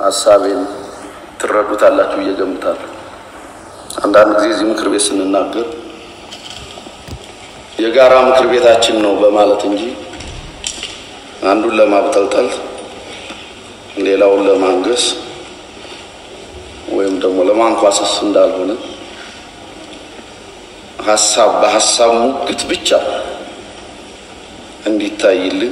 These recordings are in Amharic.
ሀሳቤን ትረዱታላችሁ ብዬ እገምታለሁ። አንዳንድ ጊዜ እዚህ ምክር ቤት ስንናገር የጋራ ምክር ቤታችን ነው በማለት እንጂ አንዱን ለማብጠልጠል ሌላውን ለማንገስ ወይም ደግሞ ለማንኳሰስ እንዳልሆነ ሀሳብ በሀሳብ ሙግት ብቻ እንዲታይልን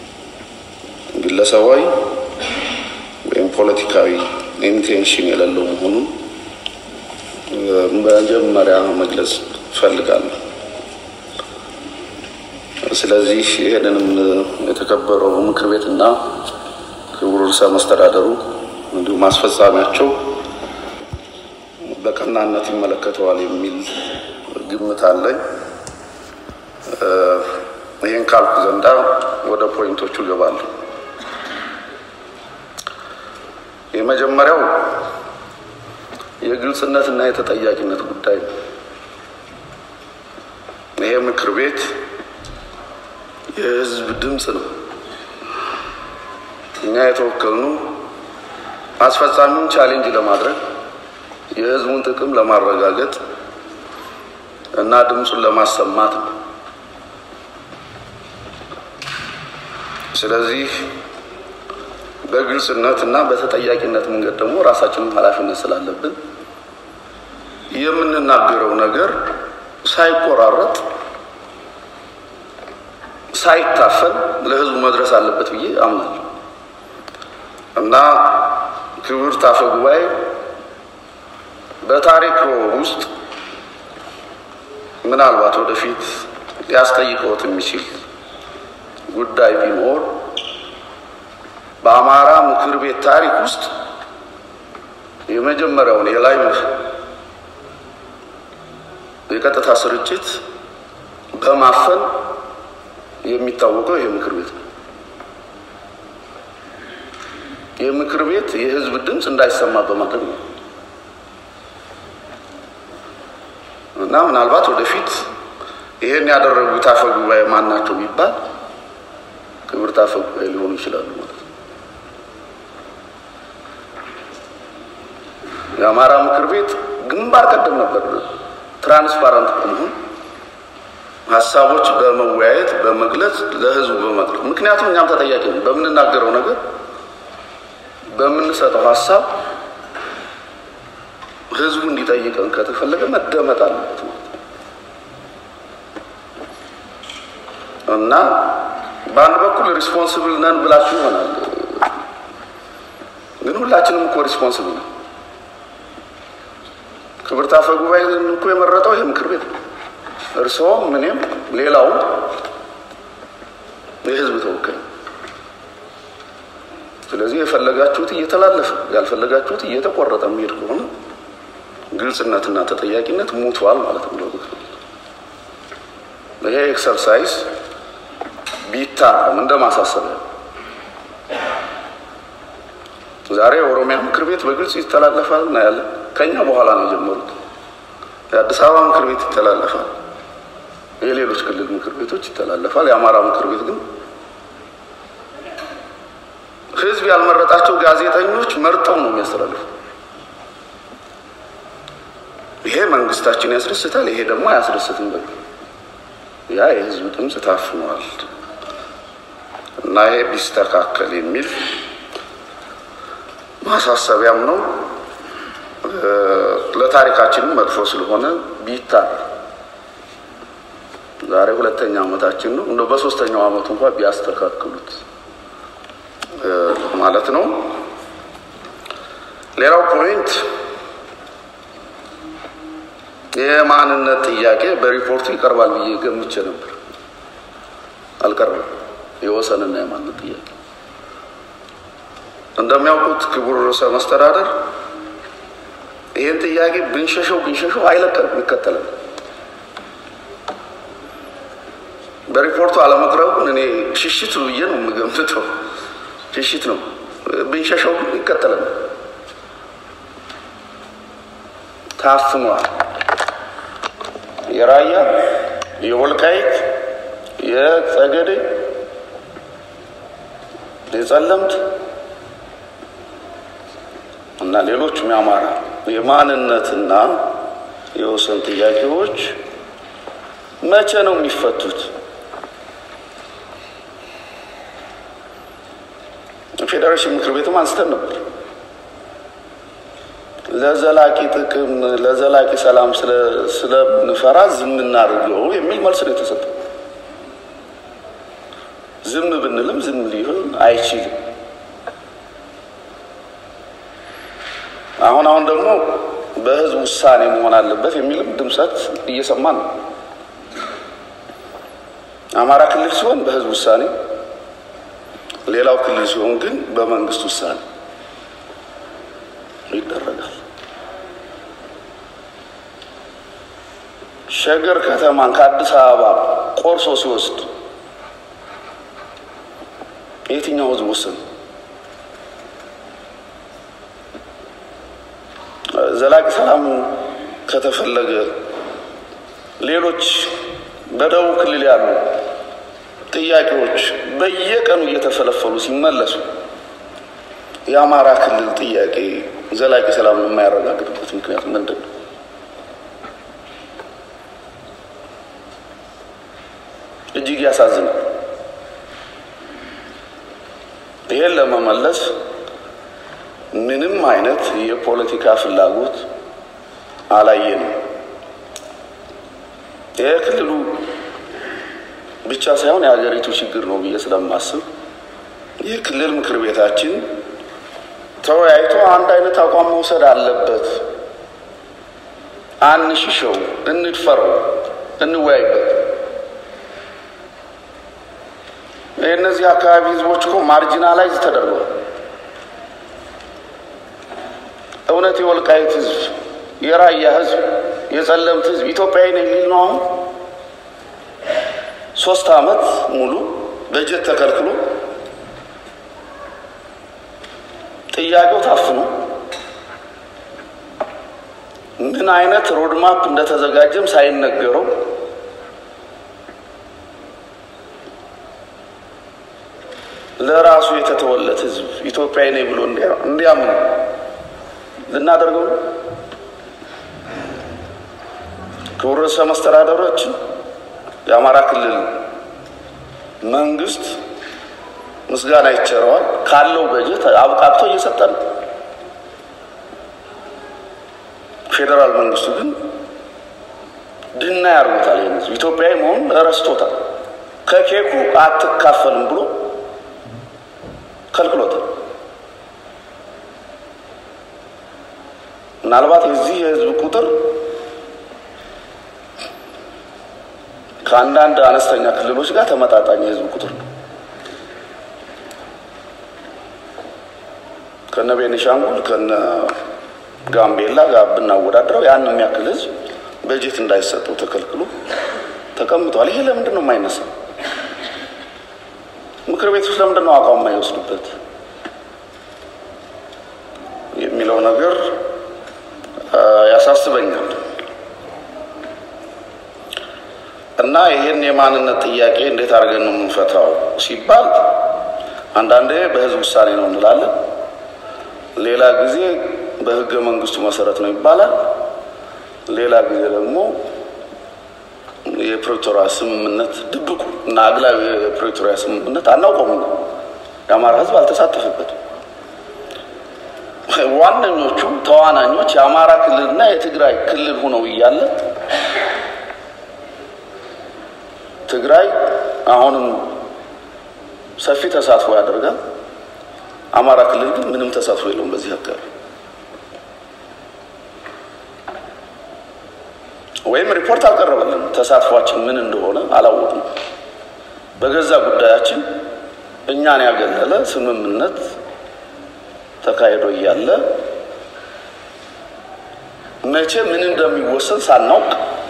ግለሰባዊ ወይም ፖለቲካዊ ኢንቴንሽን የሌለው መሆኑን መጀመሪያ መግለጽ እፈልጋለሁ። ስለዚህ ይህንንም የተከበረው ምክር ቤትና ክቡር ርዕሰ መስተዳደሩ እንዲሁም አስፈጻሚያቸው በቀናነት ይመለከተዋል የሚል ግምት አለኝ። ይህን ካልኩ ዘንዳ ወደ ፖይንቶቹ እገባለሁ። የመጀመሪያው የግልጽነትና የተጠያቂነት ጉዳይ ነው። ይሄ ምክር ቤት የሕዝብ ድምፅ ነው። እኛ የተወከልነው አስፈጻሚውን ቻሌንጅ ለማድረግ የሕዝቡን ጥቅም ለማረጋገጥ እና ድምፁን ለማሰማት ነው። ስለዚህ በግልጽነት እና በተጠያቂነት መንገድ ደግሞ ራሳችንም ኃላፊነት ስላለብን የምንናገረው ነገር ሳይቆራረጥ ሳይታፈን ለህዝቡ መድረስ አለበት ብዬ አምናለሁ እና ክቡር አፈ ጉባኤ በታሪክ ውስጥ ምናልባት ወደፊት ሊያስጠይቀዎት የሚችል ጉዳይ ቢኖር በአማራ ምክር ቤት ታሪክ ውስጥ የመጀመሪያውን የላይቭ የቀጥታ ስርጭት በማፈን የሚታወቀው ይህ ምክር ቤት ነው። ይህ ምክር ቤት የህዝብ ድምፅ እንዳይሰማ በማድረግ ነው እና ምናልባት ወደፊት ይሄን ያደረጉት አፈ ጉባኤ ማን ናቸው ቢባል ክብርት አፈ ጉባኤ ሊሆኑ ይችላሉ ማለት ነው። የአማራ ምክር ቤት ግንባር ቀደም ነበር ትራንስፓረንት በመሆን ሀሳቦች በመወያየት በመግለጽ ለህዝቡ በመቅረብ ምክንያቱም እኛም ተጠያቂ ነን። በምንናገረው ነገር በምንሰጠው ሀሳብ ህዝቡ እንዲጠይቀን ከተፈለገ መደመጥ አለበት ማለት ነው እና በአንድ በኩል ሪስፖንስብል ነን ብላችሁ ይሆናል፣ ግን ሁላችንም እኮ ሪስፖንስብል ነው። ክብርት አፈ ጉባኤ እኮ የመረጠው ይህ ምክር ቤት ነው። እርስዎም እኔም ሌላውም የህዝብ ተወካይ። ስለዚህ የፈለጋችሁት እየተላለፈ ያልፈለጋችሁት እየተቆረጠ የሚሄድ ከሆነ ግልጽነትና ተጠያቂነት ሙቷል ማለት ነው። ይሄ ኤክሰርሳይዝ ቢታረም እንደ ማሳሰቢያ ዛሬ የኦሮሚያ ምክር ቤት በግልጽ ይተላለፋል እናያለን። ከኛ በኋላ ነው የጀመሩት። የአዲስ አበባ ምክር ቤት ይተላለፋል። የሌሎች ክልል ምክር ቤቶች ይተላለፋል። የአማራ ምክር ቤት ግን ህዝብ ያልመረጣቸው ጋዜጠኞች መርጠው ነው የሚያስተላልፉ። ይሄ መንግስታችን ያስደስታል፣ ይሄ ደግሞ አያስደስትም። በ ያ የህዝብ ድምፅ ታፍኗል እና ይሄ ቢስተካከል የሚል ማሳሰቢያም ነው። ለታሪካችንም መጥፎ ስለሆነ ቢታር ዛሬ ሁለተኛ ዓመታችን ነው። እንደው በሶስተኛው ዓመቱ እንኳን ቢያስተካክሉት ማለት ነው። ሌላው ፖይንት የማንነት ጥያቄ በሪፖርቱ ይቀርባል ብዬ ገምቼ ነበር። አልቀረም። የወሰንና የማንነት ጥያቄ እንደሚያውቁት ክቡር ርዕሰ መስተዳደር ይህን ጥያቄ ብንሸሸው ብንሸሸው አይለቀንም፣ ይከተላል። በሪፖርቱ አለመቅረቡን እኔ ሽሽት ብዬ ነው የምገምተው። ሽሽት ነው። ብንሸሸው ግን ይከተላል። ታፍኗል። የራያ የወልቃይት የጸገዴ የጸለምት እና ሌሎችም የአማራ የማንነትና የወሰን ጥያቄዎች መቼ ነው የሚፈቱት? ፌዴሬሽን ምክር ቤትም አንስተን ነበር። ለዘላቂ ጥቅም ለዘላቂ ሰላም ስለምንፈራ ዝም እናድርገው የሚል መልስ ነው የተሰጠው። ዝም ብንልም ዝም ሊሆን አይችልም። አሁን አሁን ደግሞ በህዝብ ውሳኔ መሆን አለበት የሚልም ድምፀት እየሰማን ነው። አማራ ክልል ሲሆን በህዝብ ውሳኔ፣ ሌላው ክልል ሲሆን ግን በመንግስት ውሳኔ ይደረጋል። ሸገር ከተማን ከአዲስ አበባ ቆርሶ ሲወስድ የትኛው ህዝብ ወሰነ? ዘላቂ ሰላም ከተፈለገ ሌሎች በደቡብ ክልል ያሉ ጥያቄዎች በየቀኑ እየተፈለፈሉ ሲመለሱ የአማራ ክልል ጥያቄ ዘላቂ ሰላም የማያረጋግጥበት ምክንያት ምንድን ነው? እጅግ ያሳዝናል። ይሄን ለመመለስ ምንም አይነት የፖለቲካ ፍላጎት አላየንም። ይህ ክልሉ ብቻ ሳይሆን የሀገሪቱ ችግር ነው ብዬ ስለማስብ ይህ ክልል ምክር ቤታችን ተወያይቶ አንድ አይነት አቋም መውሰድ አለበት። አንሽሸው፣ እንድፈረው፣ እንወያይበት። የእነዚህ አካባቢ ህዝቦች እኮ ማርጂናላይዝ ተደርገዋል። እውነት የወልቃይት ህዝብ፣ የራያ ህዝብ፣ የጸለምት ህዝብ ኢትዮጵያዊ ነው የሚል ነው። አሁን ሶስት አመት ሙሉ በጀት ተከልክሎ ጥያቄው ታፍኖ ምን አይነት ሮድማፕ እንደተዘጋጀም ሳይነገረው ለራሱ የተተወለት ህዝብ ኢትዮጵያዊ ነኝ ብሎ እንዲያምኑ ልናደርገው ነው። ክቡር ርዕሰ መስተዳድራችን የአማራ ክልል መንግስት ምስጋና ይቸረዋል። ካለው በጀት አብቃቅቶ እየሰጠ ነው። ፌዴራል መንግስቱ ግን ድና ያርጉታል። ይህን ህዝብ ኢትዮጵያዊ መሆኑን ረስቶታል። ከኬኩ አትካፈልም ብሎ ከልክሎታል። ምናልባት የዚህ የህዝብ ቁጥር ከአንዳንድ አነስተኛ ክልሎች ጋር ተመጣጣኝ የህዝብ ቁጥር ነው። ከነ ቤኒሻንጉል ከነ ጋምቤላ ጋር ብናወዳድረው ያን የሚያክል ህዝብ በጀት እንዳይሰጠው ተከልክሎ ተቀምጧል። ይሄ ለምንድን ነው የማይነሳው? ምክር ቤት ውስጥ ለምንድን ነው አቋም የማይወስዱበት የሚለው ነገር ያሳስበኛል። እና ይህን የማንነት ጥያቄ እንዴት አድርገን ነው የምንፈታው ሲባል አንዳንዴ በህዝብ ውሳኔ ነው እንላለን፣ ሌላ ጊዜ በህገ መንግስቱ መሰረት ነው ይባላል፣ ሌላ ጊዜ ደግሞ የፕሪቶሪያ ስምምነት ድብቁ እና አግላዊ የፕሪቶሪያ ስምምነት አናውቀውም። የአማራ ህዝብ አልተሳተፈበትም። ዋነኞቹ ተዋናኞች የአማራ ክልልና የትግራይ ክልል ሆነው እያለ ትግራይ አሁንም ሰፊ ተሳትፎ ያደርጋል። አማራ ክልል ግን ምንም ተሳትፎ የለውም በዚህ አካባቢ ወይም ሪፖርት አልቀረበልን። ተሳትፏችን ምን እንደሆነ አላወቅም። በገዛ ጉዳያችን እኛን ያገለለ ስምምነት ተካሂዶ እያለ መቼ ምን እንደሚወሰን ሳናውቅ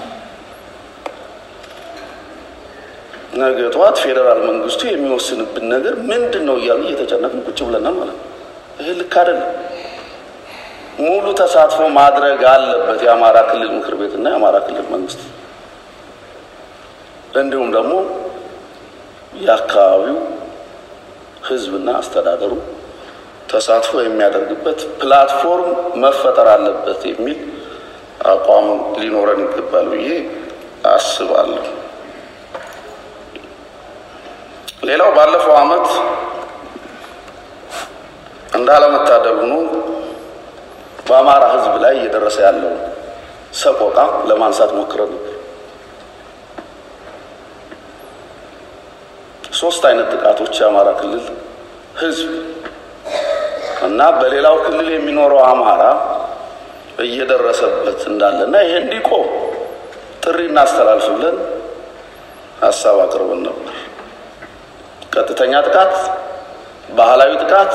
ነገ ጠዋት ፌዴራል መንግስቱ የሚወስንብን ነገር ምንድን ነው እያሉ እየተጨነቅን ቁጭ ብለናል ማለት ነው። ይህ ልክ አይደለም። ሙሉ ተሳትፎ ማድረግ አለበት የአማራ ክልል ምክር ቤትና የአማራ ክልል መንግስት እንዲሁም ደግሞ የአካባቢው ህዝብና አስተዳደሩ ተሳትፎ የሚያደርግበት ፕላትፎርም መፈጠር አለበት የሚል አቋም ሊኖረን ይገባል ብዬ አስባለሁ። ሌላው ባለፈው ዓመት እንዳለመታደል ሆኖ በአማራ ሕዝብ ላይ እየደረሰ ያለው ሰቆቃ ለማንሳት ሞክረን ነበር። ሶስት አይነት ጥቃቶች የአማራ ክልል ሕዝብ እና በሌላው ክልል የሚኖረው አማራ እየደረሰበት እንዳለና ይሄ እንዲቆም ጥሪ እናስተላልፍ ብለን ሀሳብ አቅርበን ነበር። ቀጥተኛ ጥቃት፣ ባህላዊ ጥቃት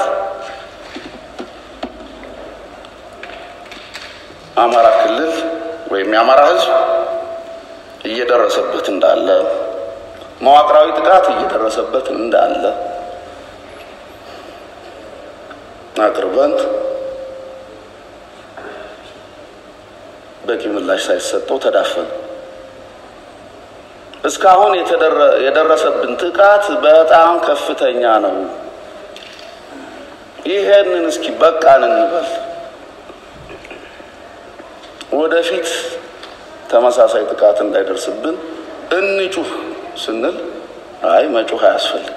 አማራ ክልል ወይም የአማራ ህዝብ እየደረሰበት እንዳለ፣ መዋቅራዊ ጥቃት እየደረሰበት እንዳለ አቅርበን በቂ ምላሽ ሳይሰጠው ተዳፈነ። እስካሁን የደረሰብን ጥቃት በጣም ከፍተኛ ነው። ይሄንን እስኪ በቃን እንበል። ወደፊት ተመሳሳይ ጥቃት እንዳይደርስብን እንጩህ ስንል አይ መጩህ አያስፈልግም፣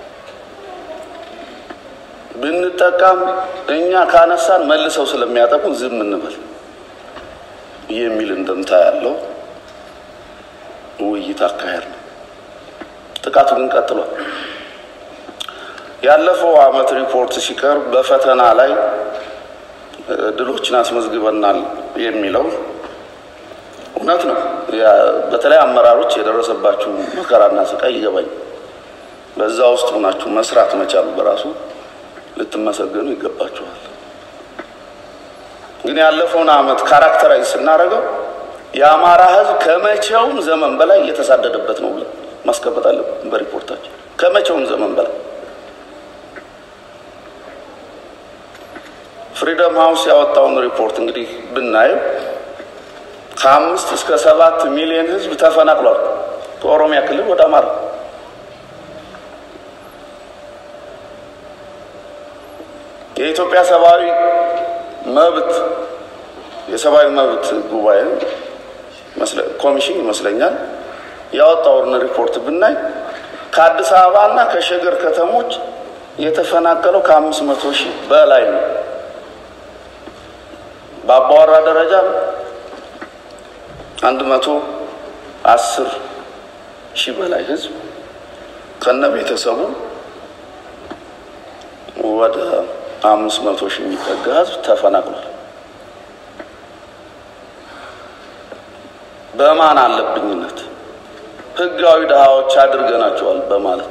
ብንጠቃም እኛ ካነሳን መልሰው ስለሚያጠቁን ዝም እንበል የሚል እንደምታ ያለው ውይይት አካሄድ ነው። ጥቃቱ ግን ቀጥሏል። ያለፈው ዓመት ሪፖርት ሲቀርብ በፈተና ላይ ድሎችን አስመዝግበናል የሚለው እውነት ነው። በተለይ አመራሮች የደረሰባችሁ መከራና ስቃይ ይገባኝ። በዛ ውስጥ ሆናችሁ መስራት መቻሉ በራሱ ልትመሰገኑ ይገባችኋል። ግን ያለፈውን ዓመት ካራክተራይዝ ስናደርገው የአማራ ሕዝብ ከመቼውም ዘመን በላይ እየተሳደደበት ነው ብለን ማስቀመጥ አለብን በሪፖርታችን። ከመቼውም ዘመን በላይ ፍሪደም ሃውስ ያወጣውን ሪፖርት እንግዲህ ብናየው ከአምስት እስከ ሰባት ሚሊዮን ሕዝብ ተፈናቅሏል ከኦሮሚያ ክልል ወደ አማራ። የኢትዮጵያ ሰብአዊ መብት የሰብአዊ መብት ጉባኤ ኮሚሽን ይመስለኛል ያወጣውን ሪፖርት ብናይ ከአዲስ አበባ እና ከሸገር ከተሞች የተፈናቀለው ከአምስት መቶ ሺህ በላይ ነው። በአባወራ ደረጃ አንድ መቶ አስር ሺህ በላይ ህዝብ ከነ ቤተሰቡ ወደ አምስት መቶ ሺህ የሚጠጋ ህዝብ ተፈናቅሏል። በማን አለብኝነት ህጋዊ ድሃዎች አድርገናቸዋል በማለት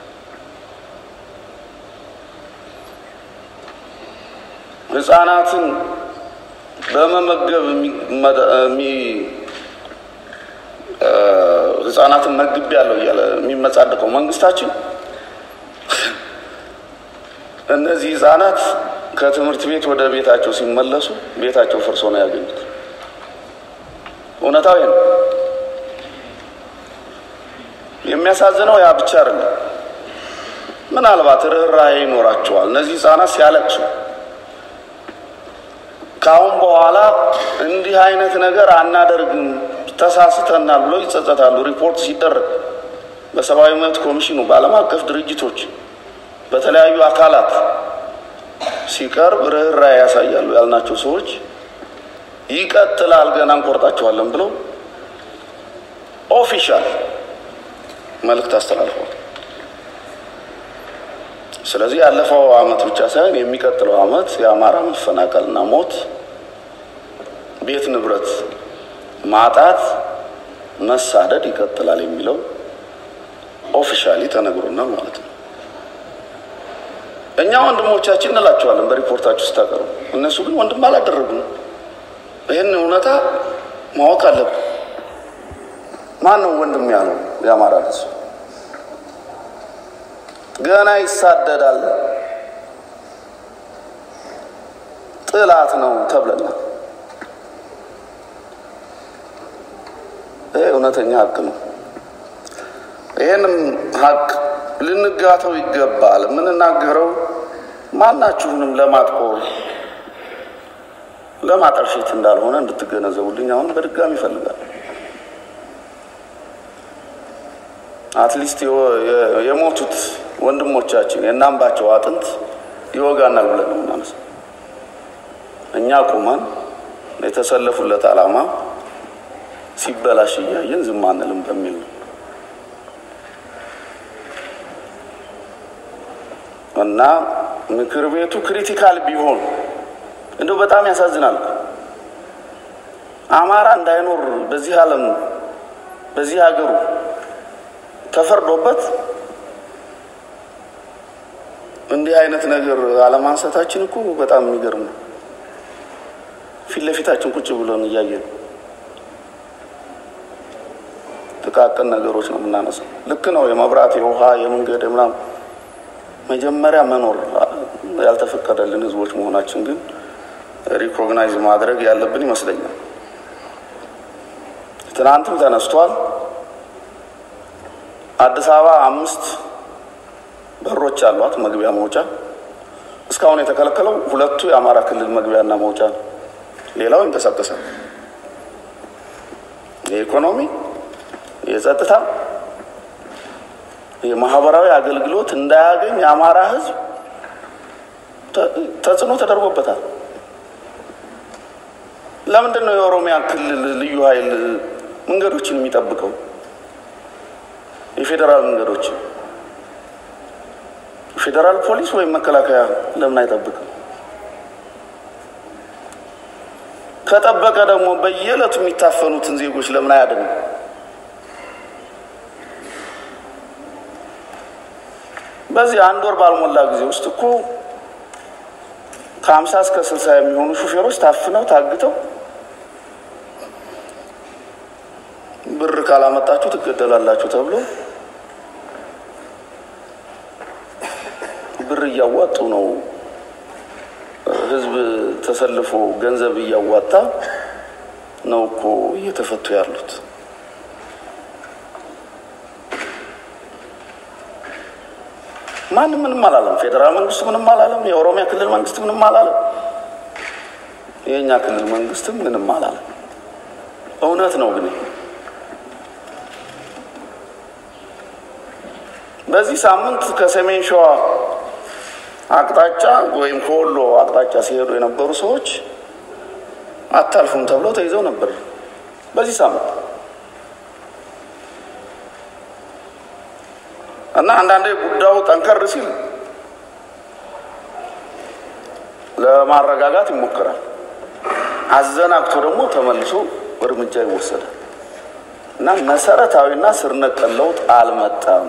ህጻናትን በመመገብ ህጻናትን መግብ ያለው እያለ የሚመጻደቀው መንግስታችን እነዚህ ህጻናት ከትምህርት ቤት ወደ ቤታቸው ሲመለሱ ቤታቸው ፈርሶ ነው ያገኙት። እውነታዊ ነው። የሚያሳዝነው ያ ብቻ አይደለም። ምናልባት ርኅራኄ ይኖራቸዋል እነዚህ ህጻናት ሲያለቅሱ ከአሁን በኋላ እንዲህ አይነት ነገር አናደርግም ተሳስተናል ብለው ይጸጸታሉ። ሪፖርት ሲደረግ በሰብአዊ መብት ኮሚሽኑ፣ በዓለም አቀፍ ድርጅቶች፣ በተለያዩ አካላት ሲቀርብ ርኅራኄ ያሳያሉ ያልናቸው ሰዎች ይቀጥላል ገና እንቆርጣቸዋለን ብለው ኦፊሻል መልእክት አስተላልፈዋል። ስለዚህ ያለፈው አመት ብቻ ሳይሆን የሚቀጥለው አመት የአማራ መፈናቀልና ሞት፣ ቤት ንብረት ማጣት፣ መሳደድ ይቀጥላል የሚለው ኦፊሻሊ ተነግሮናል ማለት ነው። እኛ ወንድሞቻችን እንላቸዋለን በሪፖርታችሁ ስታቀርቡ፣ እነሱ ግን ወንድም አላደረጉም። ይህን እውነታ ማወቅ አለብን። ማን ነው ወንድም ያለው? የአማራ ህዝብ ገና ይሳደዳል፣ ጥላት ነው ተብለናል። ይህ እውነተኛ ሀቅ ነው። ይህንም ሀቅ ልንጋተው ይገባል። የምንናገረው ማናችሁንም ለማጥቆር ለማጠልሸት እንዳልሆነ እንድትገነዘቡልኝ አሁን በድጋሚ ይፈልጋል። አትሊስት የሞቱት ወንድሞቻችን የእናምባቸው አጥንት ይወጋናል ብለን ነው የምናነሳው። እኛ ቁመን የተሰለፉለት ዓላማ ሲበላሽ እያየን ዝም አንልም በሚል ነው እና ምክር ቤቱ ክሪቲካል ቢሆን እንደው በጣም ያሳዝናል። አማራ እንዳይኖር በዚህ ዓለም በዚህ ሀገሩ ተፈርዶበት እንዲህ አይነት ነገር አለማንሳታችን እኮ በጣም የሚገርም ነው። ፊት ለፊታችን ቁጭ ብለን እያየን ጥቃቅን ነገሮች ነው የምናነሳው። ልክ ነው። የመብራት የውሃ የመንገድ ምናምን መጀመሪያ መኖር ያልተፈቀደልን ህዝቦች መሆናችን ግን ሪኮግናይዝ ማድረግ ያለብን ይመስለኛል። ትናንትም ተነስቷል። አዲስ አበባ አምስት በሮች አሏት መግቢያ መውጫ። እስካሁን የተከለከለው ሁለቱ የአማራ ክልል መግቢያና መውጫ ነው። ሌላው ይንቀሳቀሳል። የኢኮኖሚ፣ የጸጥታ፣ የማህበራዊ አገልግሎት እንዳያገኝ የአማራ ህዝብ ተጽዕኖ ተደርጎበታል። ለምንድን ነው የኦሮሚያ ክልል ልዩ ኃይል መንገዶችን የሚጠብቀው? የፌዴራል መንገዶችን ፌዴራል ፖሊስ ወይም መከላከያ ለምን አይጠብቅም? ከጠበቀ ደግሞ በየዕለቱ የሚታፈኑትን ዜጎች ለምን አያድንም? በዚህ አንድ ወር ባልሞላ ጊዜ ውስጥ እኮ ከሀምሳ እስከ ስልሳ የሚሆኑ ሹፌሮች ታፍነው ታግተው ብር ካላመጣችሁ ትገደላላችሁ ተብሎ ብር እያዋጡ ነው። ህዝብ ተሰልፎ ገንዘብ እያዋጣ ነው እኮ እየተፈቱ ያሉት። ማንም ምንም አላለም። ፌዴራል መንግስቱ ምንም አላለም። የኦሮሚያ ክልል መንግስት ምንም አላለም። የእኛ ክልል መንግስትም ምንም አላለም። እውነት ነው ግን በዚህ ሳምንት ከሰሜን ሸዋ አቅጣጫ ወይም ከወሎ አቅጣጫ ሲሄዱ የነበሩ ሰዎች አታልፉም ተብለው ተይዘው ነበር። በዚህ ሳምንት እና አንዳንዴ ጉዳዩ ጠንከር ሲል ለማረጋጋት ይሞከራል። አዘናግቶ ደግሞ ተመልሶ እርምጃ ይወሰዳል እና መሰረታዊና ስር ነቀል ለውጥ አልመጣም።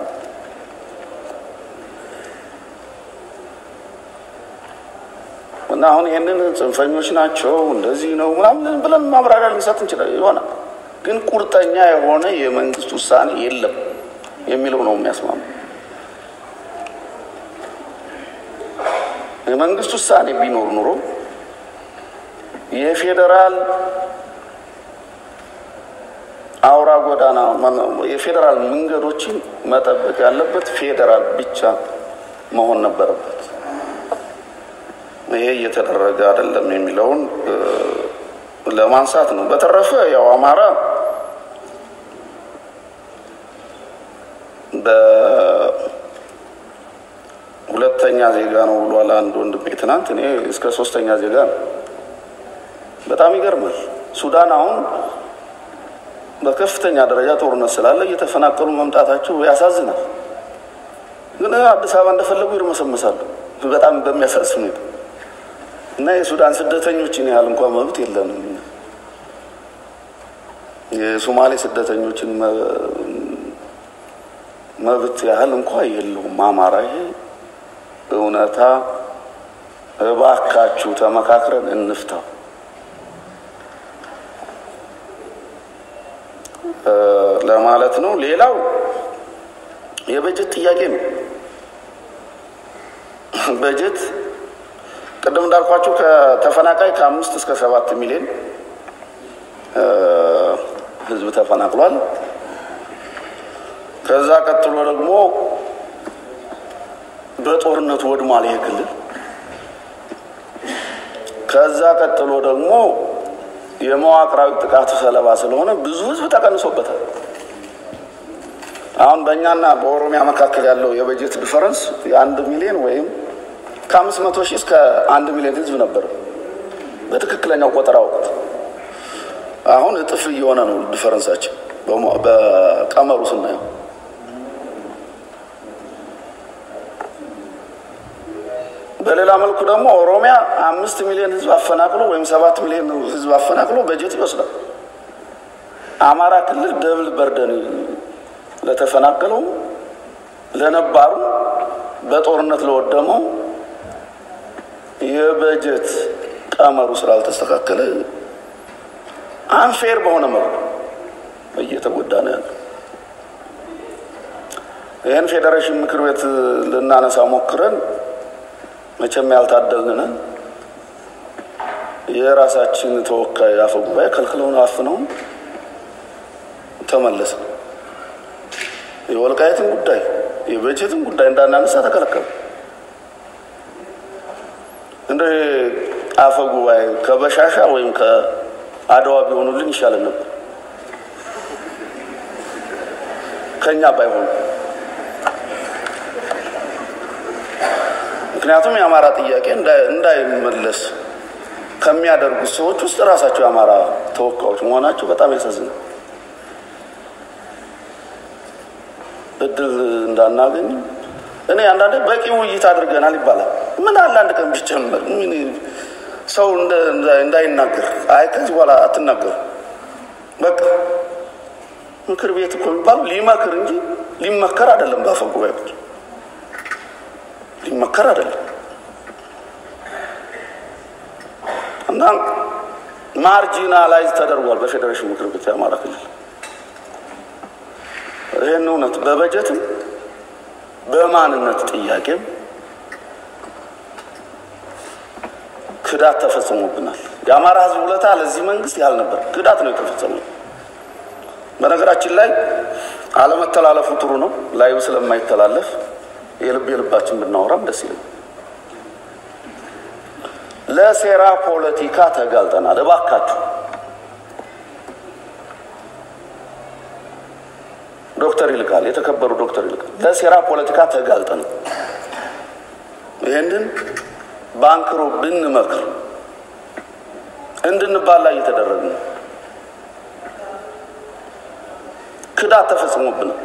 እና አሁን ይህንን ጽንፈኞች ናቸው እንደዚህ ነው ምናምን ብለን ማብራሪያ ልንሰጥ እንችላለን ይሆናል። ግን ቁርጠኛ የሆነ የመንግስት ውሳኔ የለም የሚለው ነው የሚያስማማ። የመንግስት ውሳኔ ቢኖር ኑሮ የፌዴራል አውራ ጎዳና የፌዴራል መንገዶችን መጠበቅ ያለበት ፌዴራል ብቻ መሆን ነበረበት። ይሄ እየተደረገ አይደለም የሚለውን ለማንሳት ነው። በተረፈ ያው አማራ በሁለተኛ ዜጋ ነው ብሏል አንድ ወንድሜ ትናንት። እኔ እስከ ሶስተኛ ዜጋ ነው። በጣም ይገርማል። ሱዳን አሁን በከፍተኛ ደረጃ ጦርነት ስላለ እየተፈናቀሉ መምጣታቸው ያሳዝናል። ግን አዲስ አበባ እንደፈለጉ ይርመሰመሳሉ። በጣም በሚያሳዝን ሁኔታ እና የሱዳን ስደተኞችን ያህል እንኳን መብት የለንም። የሶማሌ ስደተኞችን መብት ያህል እንኳ የለውም አማራ። ይሄ እውነታ እባካችሁ ተመካክረን እንፍታው። ለማለት ነው። ሌላው የበጀት ጥያቄ ነው። በጀት ቅድም እንዳልኳቸው ከተፈናቃይ ከአምስት እስከ ሰባት ሚሊዮን ህዝብ ተፈናቅሏል። ከዛ ቀጥሎ ደግሞ በጦርነቱ ወድሟል ይሄ ክልል ከዛ ቀጥሎ ደግሞ የመዋቅራዊ ጥቃቱ ሰለባ ስለሆነ ብዙ ህዝብ ተቀንሶበታል። አሁን በእኛና በኦሮሚያ መካከል ያለው የበጀት ዲፈረንስ የአንድ ሚሊዮን ወይም ከአምስት መቶ ሺህ እስከ አንድ ሚሊዮን ህዝብ ነበር በትክክለኛው ቆጠራ ወቅት። አሁን እጥፍ እየሆነ ነው ዲፈረንሳችን በቀመሩ ስናየው። በሌላ መልኩ ደግሞ ኦሮሚያ አምስት ሚሊዮን ህዝብ አፈናቅሎ ወይም ሰባት ሚሊዮን ህዝብ አፈናቅሎ በጀት ይወስዳል። አማራ ክልል ደብል በርደን ለተፈናቀለው ለነባሩ በጦርነት ለወደመው የበጀት ቀመሩ ስላልተስተካከለ አንፌር በሆነ መልኩ እየተጎዳ ነው ያለው። ይህን ፌዴሬሽን ምክር ቤት ልናነሳ ሞክረን መቼም ያልታደልንን የራሳችን ተወካይ አፈ ጉባኤ ከልክለውን አፍነውን ተመለሰ። የወልቃየትን ጉዳይ የበጀትን ጉዳይ እንዳናነሳ ተከለከለ። እንደ አፈ ጉባኤ ከበሻሻ ወይም ከአድዋ ቢሆኑልን ይሻለን ነበር ከኛ ባይሆኑ። ምክንያቱም የአማራ ጥያቄ እንዳይመለስ ከሚያደርጉት ሰዎች ውስጥ ራሳቸው የአማራ ተወካዮች መሆናቸው በጣም ያሳዝናል። እድል እንዳናገኝ እኔ አንዳንዴ በቂ ውይይት አድርገናል ይባላል። ምን አለ አንድ ቀን ቢጨመር ምን ሰው እንዳይናገር፣ አይ ከዚህ በኋላ አትናገሩ በቃ ምክር ቤት እኮ የሚባለው ሊመክር እንጂ ሊመከር አይደለም። በአፈ ጉባኤዎች ሊመከር አይደለም እና ማርጂናላይዝ ተደርጓል በፌዴሬሽን ምክር ቤት የአማራ ክልል ይህን እውነት በበጀትም በማንነት ጥያቄም ክዳት ተፈጽሞብናል። የአማራ ሕዝብ ውለታ ለዚህ መንግስት ያህል ነበር። ክዳት ነው የተፈጸመው። በነገራችን ላይ አለመተላለፉ ጥሩ ነው። ላዩ ስለማይተላለፍ የልብ የልባችን ብናወራም ደስ ይለኛል። ለሴራ ፖለቲካ ተጋልጠናል። እባካችሁ ዶክተር ይልቃል የተከበሩ ዶክተር ይልቃል ለሴራ ፖለቲካ ተጋልጠን ይህንን በአንክሮ ብንመክር እንድንባላ እየተደረግ ነው። ክዳት ተፈጽሞብናል።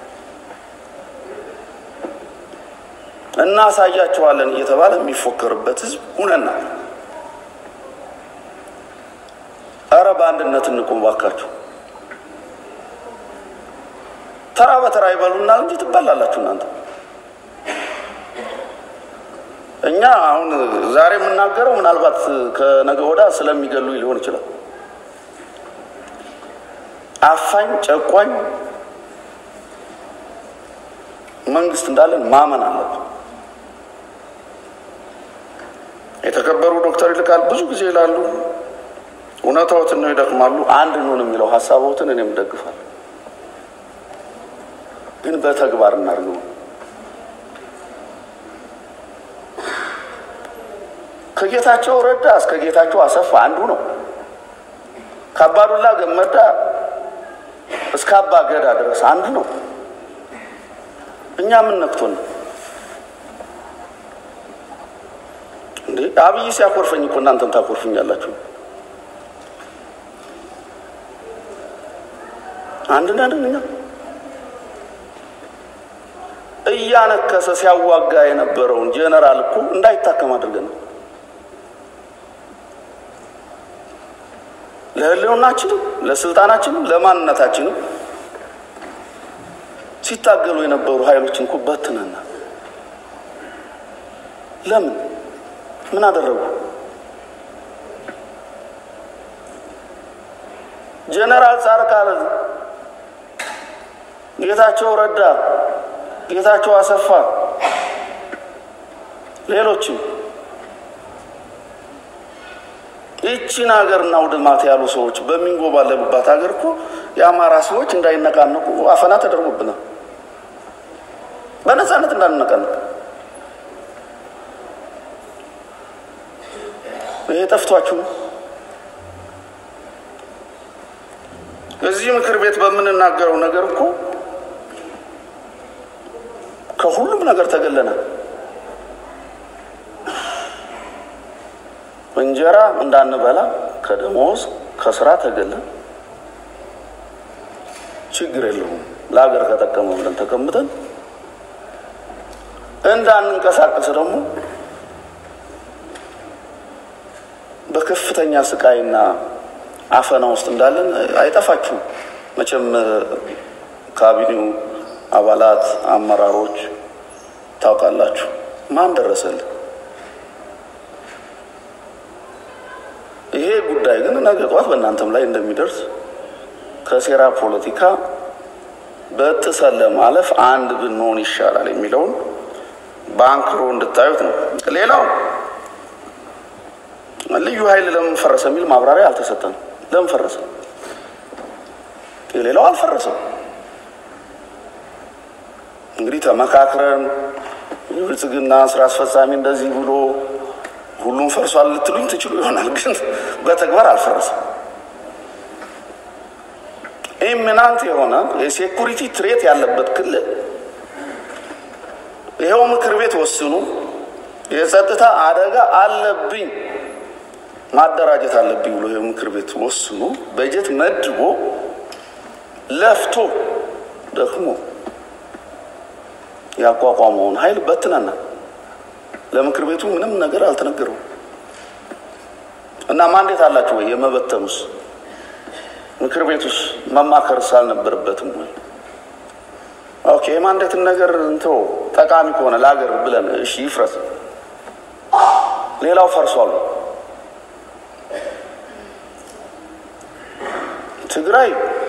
እናሳያቸዋለን እየተባለ የሚፎከርበት ህዝብ ሁነናል። እረ በአንድነት እንቁም ባካችሁ። ተራ በተራ ይበሉናል እንጂ ትበላላችሁ እናንተ። እኛ አሁን ዛሬ የምናገረው ምናልባት ከነገ ወዳ ስለሚገሉ ሊሆን ይችላል። አፋኝ ጨቋኝ መንግስት እንዳለን ማመን አለብን። የተከበሩ ዶክተር ይልቃል ብዙ ጊዜ ይላሉ፣ እውነታዎትን ነው ይደክማሉ። አንድ ኑን የሚለው ሀሳቦትን እኔም ደግፋለሁ፣ ግን በተግባር እናድርገው። ከጌታቸው ረዳ እስከ ጌታቸው አሰፋ አንዱ ነው። ከአባዱላ ገመዳ እስከ አባ ገዳ ድረስ አንዱ ነው። እኛ ምን ነክቶን ነው እንዴ? አብይ ሲያኮርፈኝ እኮ እናንተም ታኮርፍኛላችሁ። አንድ ነን እኛ። እያነከሰ ሲያዋጋ የነበረውን ጄኔራል እኮ እንዳይታከም አድርገን ነው ለህልውናችንም ለስልጣናችንም ለማንነታችንም ሲታገሉ የነበሩ ኃይሎችን እኮ በትነና ለምን ምን አደረጉ? ጀነራል ጻድቃን፣ ጌታቸው ረዳ፣ ጌታቸው አሰፋ፣ ሌሎችም ይቺን ሀገርና ውድማት ያሉ ሰዎች በሚንጎባለሉባት ሀገር እኮ የአማራ ሰዎች እንዳይነቃነቁ አፈና ተደርጎብናል። በነፃነት እንዳንነቃነቅ ይሄ ጠፍቷችሁ ነው? እዚህ ምክር ቤት በምንናገረው ነገር እኮ ከሁሉም ነገር ተገለናል። እንጀራ እንዳንበላ ከደሞዝ ከስራ ተገለን ችግር የለውም ለሀገር ከጠቀመ ብለን ተቀምጠን እንዳንንቀሳቀስ ደግሞ በከፍተኛ ስቃይና አፈና ውስጥ እንዳለን አይጠፋችሁም። መቼም ካቢኔው አባላት፣ አመራሮች ታውቃላችሁ። ማን ደረሰልን? ይሄ ጉዳይ ግን ነገ ጠዋት በእናንተም ላይ እንደሚደርስ ከሴራ ፖለቲካ በጥሰን ለማለፍ አንድ ብንሆን ይሻላል የሚለውን በአንክሮ እንድታዩት ነው። ሌላው ልዩ ኃይል ለምን ፈረሰ የሚል ማብራሪያ አልተሰጠንም። ለምን ፈረሰ? የሌላው አልፈረሰም። እንግዲህ ተመካክረን የብልጽግና ስራ አስፈጻሚ እንደዚህ ብሎ ሁሉም ፈርሷል ልትሉኝ ትችሉ ይሆናል፣ ግን በተግባር አልፈረሰም። ኢሚናንት የሆነ የሴኩሪቲ ትሬት ያለበት ክልል ይኸው ምክር ቤት ወስኑ የጸጥታ አደጋ አለብኝ ማደራጀት አለብኝ ብሎ ይኸው ምክር ቤት ወስኑ በጀት መድቦ ለፍቶ ደክሞ ያቋቋመውን ኃይል በትነና ለምክር ቤቱ ምንም ነገር አልተነገረው እና ማንዴት አላችሁ ወይ? የመበተኑስ ምክር ቤቱስ መማከርስ አልነበረበትም ወይ? ኦኬ የማንዴትን ነገር እንተው፣ ጠቃሚ ከሆነ ለሀገር ብለን እሺ ይፍረስ። ሌላው ፈርሷል። ትግራይ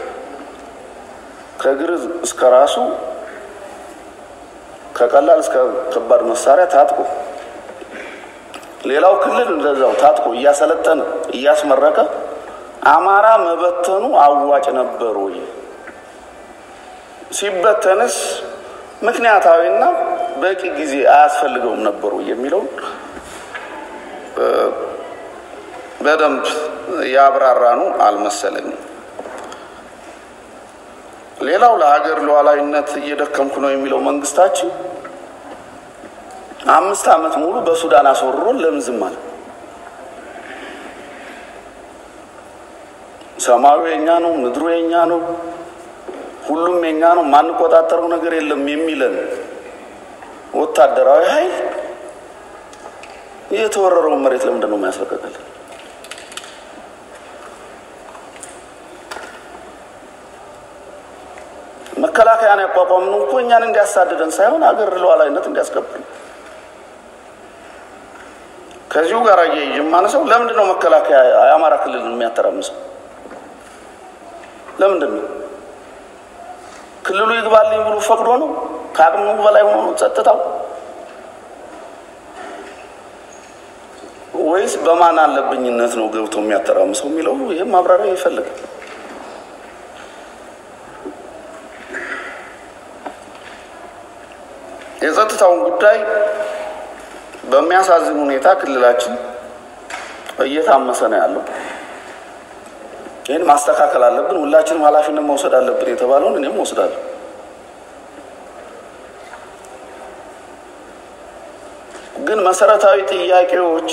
ከእግር እስከ ራሱ ከቀላል እስከ ከባድ መሳሪያ ታጥቆ ሌላው ክልል እንደዛው ታጥቆ እያሰለጠነ እያስመረቀ አማራ መበተኑ አዋጭ ነበር ወይ? ሲበተንስ ምክንያታዊና በቂ ጊዜ አያስፈልገውም ነበር ወይ የሚለውን በደንብ ያብራራኑ አልመሰለኝም። ሌላው ለሀገር ሉዓላዊነት እየደከምኩ ነው የሚለው መንግስታችን አምስት ዓመት ሙሉ በሱዳን አስወርሮን ለምን ዝም አለ? ሰማዩ የኛ ነው፣ ምድሩ የኛ ነው፣ ሁሉም የኛ ነው፣ ማንቆጣጠረው ነገር የለም የሚለን ወታደራዊ ኃይል የተወረረውን መሬት ለምንድን ነው የማያስለቀቀልን? መከላከያን ያቋቋምነው እኮ እኛን እንዲያሳድደን ሳይሆን አገር ሉዓላዊነት እንዲያስከብር። ከዚሁ ጋር አያይዤ የማነሳው ለምንድን ነው መከላከያ የአማራ ክልል የሚያተራምሰው? ለምንድን ነው ክልሉ ይግባልኝ ብሎ ፈቅዶ ነው? ከአቅሙ በላይ ሆኖ ነው ጸጥታው? ወይስ በማን አለብኝነት ነው ገብቶ የሚያተራምሰው የሚለው ይህም ማብራሪያ ይፈልጋል። የጸጥታውን ጉዳይ በሚያሳዝን ሁኔታ ክልላችን እየታመሰ ነው ያለው። ይህን ማስተካከል አለብን። ሁላችንም ኃላፊነት መውሰድ አለብን የተባለውን እኔም ወስዳለሁ። ግን መሰረታዊ ጥያቄዎች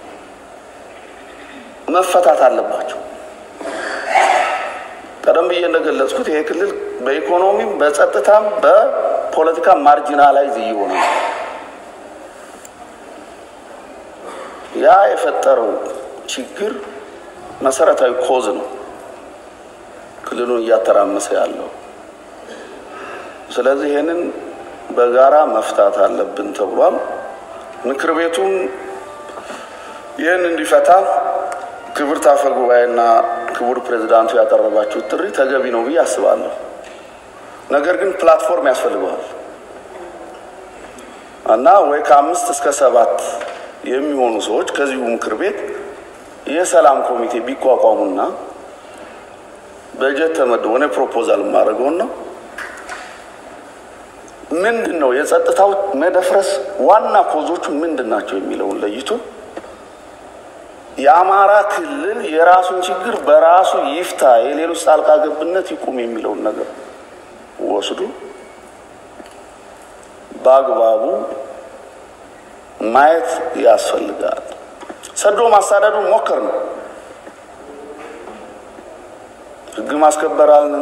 መፈታት አለባቸው። ቀደም ብዬ እንደገለጽኩት ይሄ ክልል በኢኮኖሚም በጸጥታም በፖለቲካ ማርጂናላይዝ እየሆነ ነው። ያ የፈጠረው ችግር መሰረታዊ ኮዝ ነው ክልሉን እያተራመሰ ያለው። ስለዚህ ይህንን በጋራ መፍታት አለብን ተብሏል። ምክር ቤቱም ይህን እንዲፈታ ክብርት አፈ ጉባኤና ክቡር ፕሬዚዳንቱ ያቀረባችሁት ጥሪ ተገቢ ነው ብዬ አስባለሁ። ነገር ግን ፕላትፎርም ያስፈልገዋል እና ወይ ከአምስት እስከ ሰባት የሚሆኑ ሰዎች ከዚሁ ምክር ቤት የሰላም ኮሚቴ ቢቋቋሙና በጀት ተመድቦ እኔ ፕሮፖዛል የማደርገውን ነው ምንድን ነው የጸጥታው መደፍረስ ዋና ኮዞቹ ምንድን ናቸው የሚለውን ለይቶ የአማራ ክልል የራሱን ችግር በራሱ ይፍታ፣ የሌሎች ጣልቃ ገብነት ይቁም የሚለውን ነገር ወስዶ በአግባቡ ማየት ያስፈልጋል። ሰዶ ማሳደዱ ሞከር ነው። ህግ ማስከበር አልን፣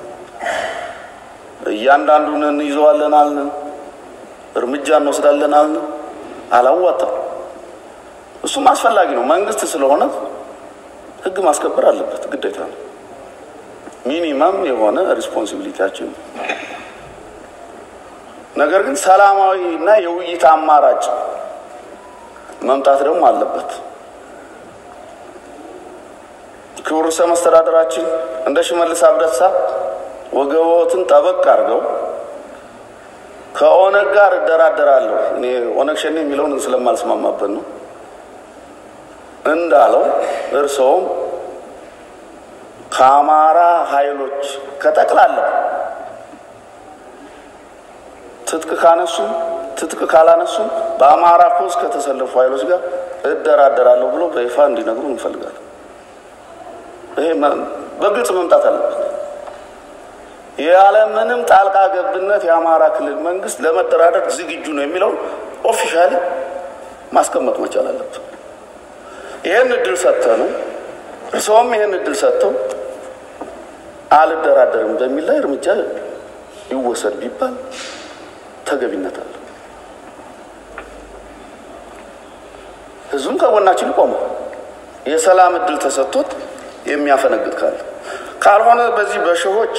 እያንዳንዱን እንይዘዋለን አልን፣ እርምጃ እንወስዳለን አልን። አላዋጣም። እሱም አስፈላጊ ነው። መንግስት ስለሆነ ህግ ማስከበር አለበት፣ ግዴታ ነው። ሚኒመም የሆነ ሪስፖንሲቢሊቲያችን ነው። ነገር ግን ሰላማዊ እና የውይይት አማራጭ መምጣት ደግሞ አለበት። ክቡር ርዕሰ መስተዳደራችን እንደ ሽመልስ አብዲሳ ወገቦትን ጠበቅ አድርገው ከኦነግ ጋር እደራደራለሁ እኔ ኦነግ ሸኔ የሚለውን ስለማልስማማበት ነው እንዳለው እርስዎም ከአማራ ኃይሎች ከጠቅላላው ትጥቅ ካነሱም ትጥቅ ካላነሱም በአማራ ኮዝ ከተሰለፉ ኃይሎች ጋር እደራደራለሁ ብሎ በይፋ እንዲነግሩ እንፈልጋለን። ይሄ በግልጽ መምጣት አለበት። ያለምንም ጣልቃ ገብነት የአማራ ክልል መንግስት ለመደራደር ዝግጁ ነው የሚለውን ኦፊሻሊ ማስቀመጥ መቻል አለበት። ይህን እድል ሰጥተው ነው እርስዎም ይህን እድል ሰጥተው አልደራደርም በሚል ላይ እርምጃ ይወሰድ ቢባል ተገቢነት አለ። ህዝቡም ከጎናችን ይቆማል። የሰላም እድል ተሰጥቶት የሚያፈነግጥ ካለ ካልሆነ በዚህ በሸሆች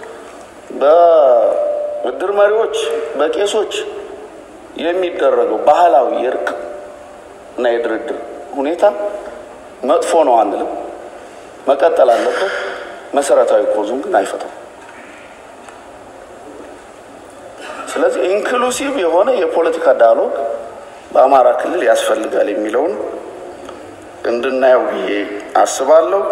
በእድር መሪዎች በቄሶች የሚደረገው ባህላዊ የእርቅ እና የድርድር ሁኔታ መጥፎ ነው አንልም፣ መቀጠል አለበት። መሰረታዊ ኮዙም ግን አይፈታም። ስለዚህ ኢንክሉሲቭ የሆነ የፖለቲካ ዳያሎግ በአማራ ክልል ያስፈልጋል የሚለውን እንድናየው ብዬ አስባለሁ።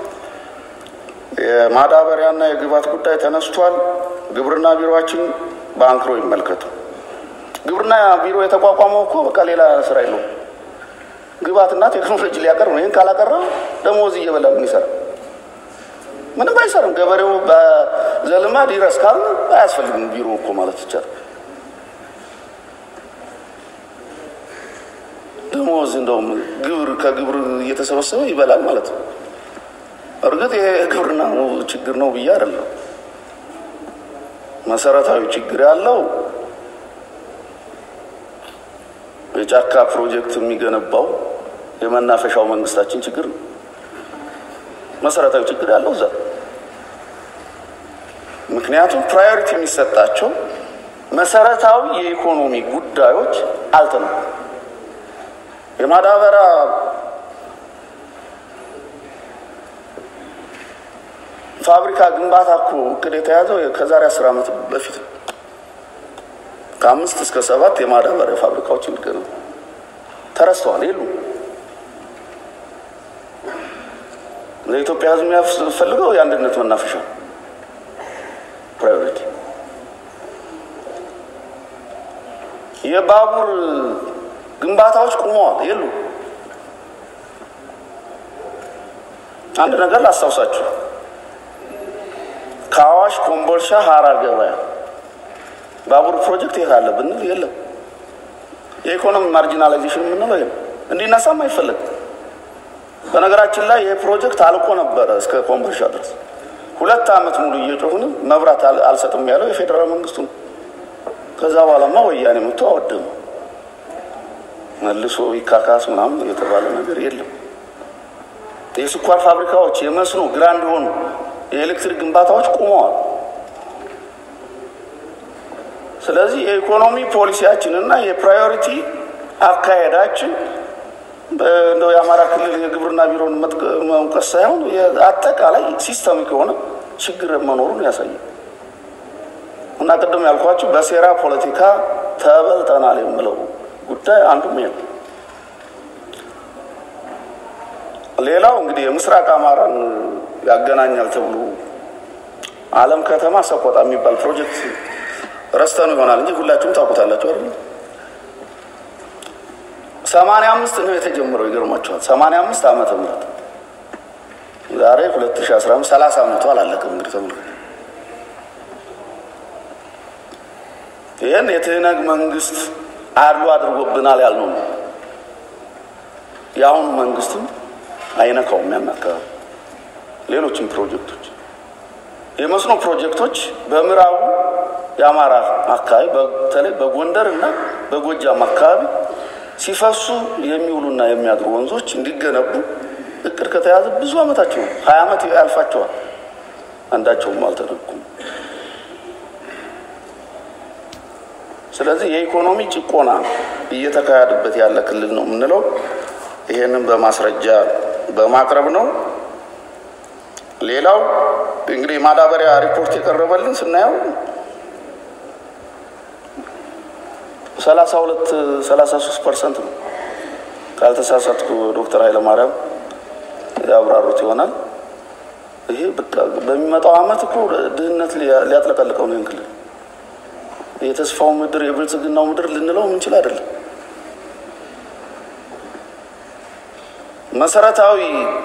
የማዳበሪያና የግብዓት ጉዳይ ተነስቷል። ግብርና ቢሮችን በአንክሮ ይመልከቱ። ግብርና ቢሮ የተቋቋመው እኮ በቃ ሌላ ስራ የለውም። ግብዓትና ቴክኖሎጂ ሊያቀርብ ነው። ይህን ካላቀረበ ደሞዝ እየበላ ምን ይሰራ? ምንም አይሰራም። ገበሬው በዘልማድ ይረስ ካል አያስፈልግም ቢሮ እኮ ማለት ይቻላል። ደሞዝ እንደውም ግብር ከግብር እየተሰበሰበ ይበላል ማለት ነው። እርግጥ ይሄ ግብርና ችግር ነው ብዬ አይደለም። መሰረታዊ ችግር ያለው የጫካ ፕሮጀክት የሚገነባው የመናፈሻው መንግስታችን ችግር ነው። መሰረታዊ ችግር ያለው እዛ። ምክንያቱም ፕራዮሪቲ የሚሰጣቸው መሰረታዊ የኢኮኖሚ ጉዳዮች አልተነኩም። የማዳበሪያ ፋብሪካ ግንባታ እኮ እቅድ የተያዘው ከዛሬ አስር ዓመት በፊት ነው። ከአምስት እስከ ሰባት የማዳበሪያ ፋብሪካዎች እንዲገነቡ ተረስተዋል፣ የሉም። ለኢትዮጵያ ሕዝብ የሚያስፈልገው የአንድነት መናፈሻ ፕራዮሪቲ። የባቡር ግንባታዎች ቁመዋል፣ የሉም። አንድ ነገር ላስታውሳችሁ ከአዋሽ ኮምቦልሻ ሀራ ገበያ ባቡር ፕሮጀክት የት አለ ብንል የለም። የኢኮኖሚ ማርጂናላይዜሽን የምንለው ይሄ እንዲነሳም አይፈለግም። በነገራችን ላይ ይህ ፕሮጀክት አልቆ ነበረ እስከ ኮምቦልሻ ድረስ ሁለት ዓመት ሙሉ እየጮሁንም መብራት አልሰጥም ያለው የፌዴራል መንግስቱ ነው። ከዛ በኋላማ ወያኔ መጥቶ አወደመ። መልሶ ይካካስ ምናምን የተባለ ነገር የለም። የስኳር ፋብሪካዎች፣ የመስኖ ግራንድ ሆኑ የኤሌክትሪክ ግንባታዎች ቆመዋል። ስለዚህ የኢኮኖሚ ፖሊሲያችን እና የፕራዮሪቲ አካሄዳችን እንደው የአማራ ክልል የግብርና ቢሮን መውቀስ ሳይሆን አጠቃላይ ሲስተሚክ የሆነ ችግር መኖሩን ያሳያል። እና ቅድም ያልኳችሁ በሴራ ፖለቲካ ተበልጠናል የምለው ጉዳይ አንዱም ይሄ ነው። ሌላው እንግዲህ የምስራቅ አማራን ያገናኛል ተብሎ አለም ከተማ ሰቆጣ የሚባል ፕሮጀክት ረስተኑ ይሆናል እንጂ ሁላችሁም ታውቁታላችሁ አይደል? ሰማንያ አምስት ነው የተጀመረው። ይገርማቸዋል። ሰማንያ አምስት ዓመተ ምህረት ዛሬ ሁለት ሺህ አስራ አምስት ሰላሳ ዓመቱ አላለቅም። እንግዲህ ተመልከቱ። ይህን የትህነግ መንግስት አድሎ አድርጎብናል ያልነው ነው። የአሁኑ መንግስትም አይነካውም ያን አካባቢ። ሌሎችም ፕሮጀክቶች የመስኖ ፕሮጀክቶች በምዕራቡ የአማራ አካባቢ በተለይ በጎንደር እና በጎጃም አካባቢ ሲፈሱ የሚውሉና የሚያድሩ ወንዞች እንዲገነቡ እቅድ ከተያዘ ብዙ ዓመታቸው ነው። ሀያ ዓመት ያልፋቸዋል። አንዳቸውም አልተነኩም። ስለዚህ የኢኮኖሚ ጭቆና እየተካሄደበት ያለ ክልል ነው የምንለው ይሄንን በማስረጃ በማቅረብ ነው። ሌላው እንግዲህ የማዳበሪያ ሪፖርት የቀረበልን ስናየው ሰላሳ ሁለት ሰላሳ ሶስት ፐርሰንት ነው ካልተሳሳትኩ ዶክተር ኃይለማርያም ያብራሩት ይሆናል። ይሄ በቃ በሚመጣው ዓመት እኮ ድህነት ሊያጥለቀልቀው ነው ይህን ክልል የተስፋው ምድር የብልጽግናው ምድር ልንለው ምንችል አይደለም። መሰረታዊ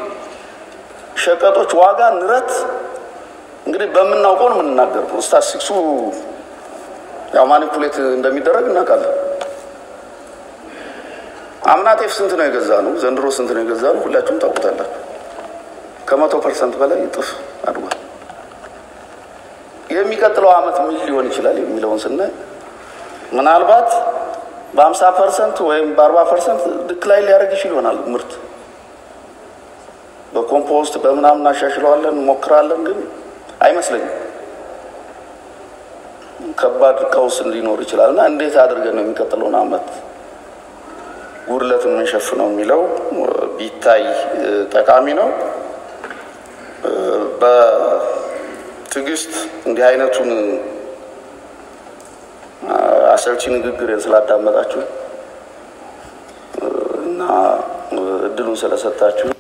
ሸቀጦች ዋጋ ንረት እንግዲህ በምናውቀው ነው የምንናገረው። ስታቲስቲክሱ ያው ማኒፑሌት እንደሚደረግ እናውቃለን። አምና ጤፍ ስንት ነው የገዛ ነው? ዘንድሮ ስንት ነው የገዛ ነው? ሁላችሁም ታውቁታላችሁ። ከመቶ ፐርሰንት በላይ እጥፍ አድጓል። የሚቀጥለው ዓመት ምን ሊሆን ይችላል የሚለውን ስናይ ምናልባት በሀምሳ ፐርሰንት ወይም በአርባ ፐርሰንት ድክላይ ሊያደርግ ይችል ይሆናል ምርት በኮምፖስት በምናምን እናሻሽለዋለን እንሞክራለን፣ ግን አይመስለኝም። ከባድ ቀውስ ሊኖር ይችላል እና እንዴት አድርገን ነው የሚቀጥለውን ዓመት ጉድለት የምንሸፍነው የሚለው ቢታይ ጠቃሚ ነው። በትዕግስት እንዲህ አይነቱን አሰልቺ ንግግር ስላዳመጣችሁ እና እድሉን ስለሰጣችሁ